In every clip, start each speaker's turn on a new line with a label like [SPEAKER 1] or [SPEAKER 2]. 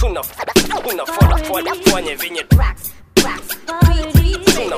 [SPEAKER 1] tuna tunafuata fuata fanya venye tuna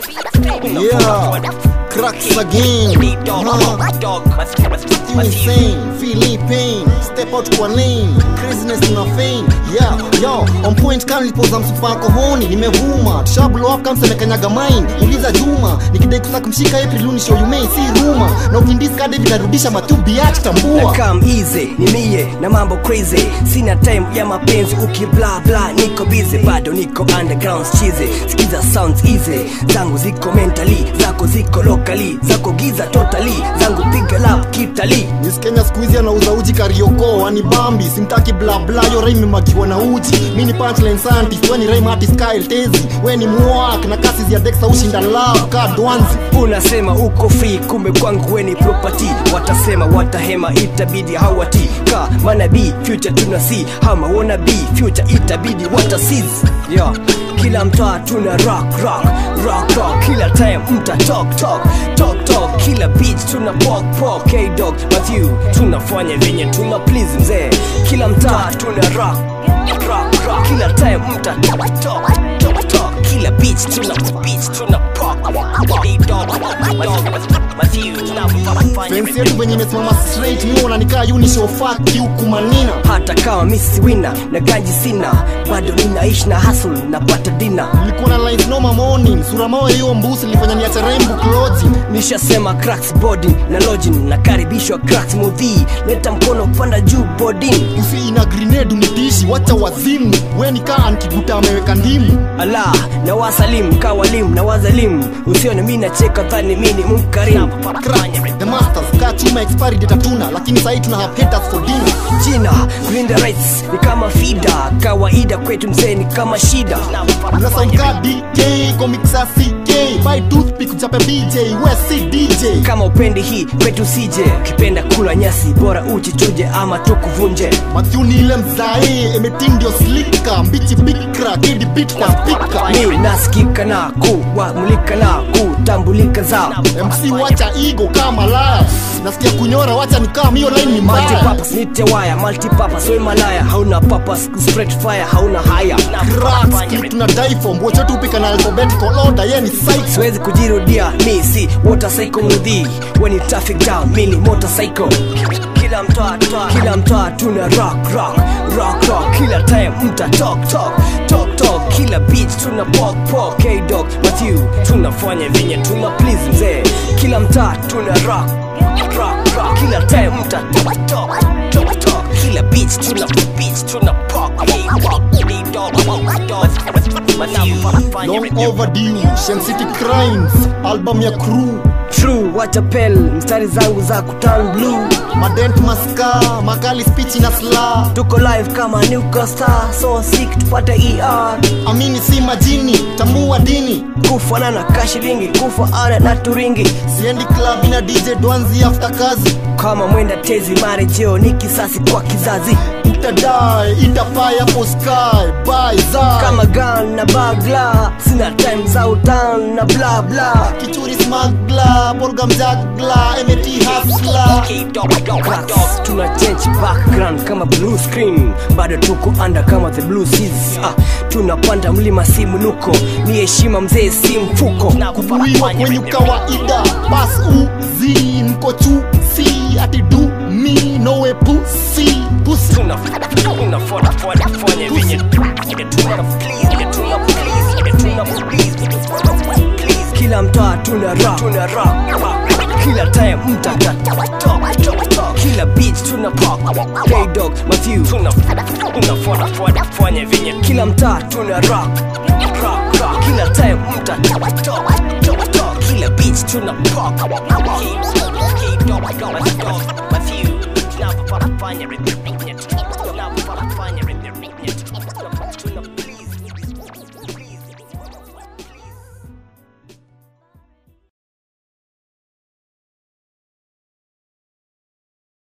[SPEAKER 2] Yeah, cracks again. Huh. Insane, feeling pain, step out kwa lane, craziness na fame. Yeah, yo, on point kama nilipoza msupako honi, nimevuma. Tusha blow up kama semekanyaga mine. Uliza Juma, nikidai kusaka kumshika April uni show you may see rumor. Na ukindisca David narudisha matubi acha
[SPEAKER 1] na
[SPEAKER 2] tambua.
[SPEAKER 1] come easy ni mie na mambo crazy sina time ya mapenzi ukibla bla niko busy bado niko underground chize sikiza sounds easy zangu ziko mentally zako ziko locally zako giza totally zangu piga lap kitali
[SPEAKER 2] Miss Kenya siku hizi anauza uji karioko ani bambi simtaki bla bla yo rhyme imebakiwa na uji mi ni punchline scientist we ni rhyme artist Kyle Tezi we ni mwak na kasi ya Dexa ushinda love ka dwanzi
[SPEAKER 1] unasema uko free kumbe kwangu weni property watasema watahema itabidi hawati ka manabii future tuna see hama wana be future itabidi watasiz yeah. kila mtaa tuna rock rock rock rock kila time mta talk talk talk talk kila beach tuna pok pok k dog Matthew tunafanya venye tuna please mzee kila mtaa tuna rock rock rock kila time mta talk talk talk talk kila beach tuna beach tuna pok K dog Matthew tunafanya
[SPEAKER 2] Fence yetu venye imesimama straight mi unanikaa uni show fuck you kumanina
[SPEAKER 1] hata kama misi wina na ganji sina bado ninaishi na hustle napata dina
[SPEAKER 2] nilikuwa na lines noma morning sura mawe hiyo mbusi nilifanya niache rainbow clothing
[SPEAKER 1] nishasema cracks boarding na lodging nakaribishwa cracks mudhii leta mkono panda juu boarding
[SPEAKER 2] usi ina grenade unitishi wacha wazimu we ni kaa nkiguta ameweka ndimu
[SPEAKER 1] ala na wasalim kawalim na wazalim usione mi nacheka dhani mi ni mkarim
[SPEAKER 2] Crack, the masters kaa chuma expiry date hatuna lakini sahii tuna have haters for dinner
[SPEAKER 1] jina kulinda rights ni kama fida kawaida kwetu mzee ni kama shida
[SPEAKER 2] una sound ka dk comics ck by toothpick uchape bj we si dj
[SPEAKER 1] kama upendi hii kwetu sije ukipenda kula nyasi bora uchichuje ama tukuvunje
[SPEAKER 2] Matthew ni ile mzae emetindio slika mbichi bikra kidi bit kwa spika
[SPEAKER 1] mi nasikika na kuwamulika na kutambulika za
[SPEAKER 2] mc wacha igo kama laya nasikia kunyora wacha ni kama hiyo line ni mbaya
[SPEAKER 1] multipurpose nite waya multipurpose we malaya hauna purpose spread fire hauna haya
[SPEAKER 2] cracks click tuna die form wote tupika na alphabetical order ye ni psycho
[SPEAKER 1] siwezi kujirudia mi si motorcycle mudhi weni traffic jam mi ni motorcycle kila mtoa toa kila mtoa tuna rock rock rock rock kila time mta talk talk talk talk kila beach tuna pok pok k dog Matthew tunafanya venye tuna please mzee kila mtaa tuna rock rock rock kila time mta talk talk talk talk kila beach tuna beach tuna pok k dog Matthew
[SPEAKER 2] long overdue Shen City crimes album ya crew
[SPEAKER 1] True, watapel mstari zangu za kutan blue
[SPEAKER 2] madent maska makali speech na sla
[SPEAKER 1] tuko live kama Newcastle star so sick tupate er
[SPEAKER 2] amini si majini tambua dini
[SPEAKER 1] kufanana na kashilingi kufa ana na turingi
[SPEAKER 2] siendi club ina dj dwanzi after kazi
[SPEAKER 1] kama mwenda tezi marejeo ni kisasi kwa kizazi
[SPEAKER 2] utadai itafaya for sky by za
[SPEAKER 1] kama gun na bagla sina time za utan na bla bla
[SPEAKER 2] kichuri smagla borga mjagla emeti hasla
[SPEAKER 1] Cracks, tuna change background kama blue screen bado tuko under kama the blue seas ah, tunapanda mlima si mnuko ni heshima mzee si mfuko
[SPEAKER 2] kubuiwa kwenye kawaida bas uzi mko chu si ati du mi nowe pusi pusi
[SPEAKER 1] kila mtaa tuna rock, tuna rock, rock. kila time mtata kila beach tuna pop K dog Matthew tunafanya venye kila mtaa tuna rock, rock, rock. kila time mtata kila beach tuna pop K dog Matthew tunafanya venye tunafanya venye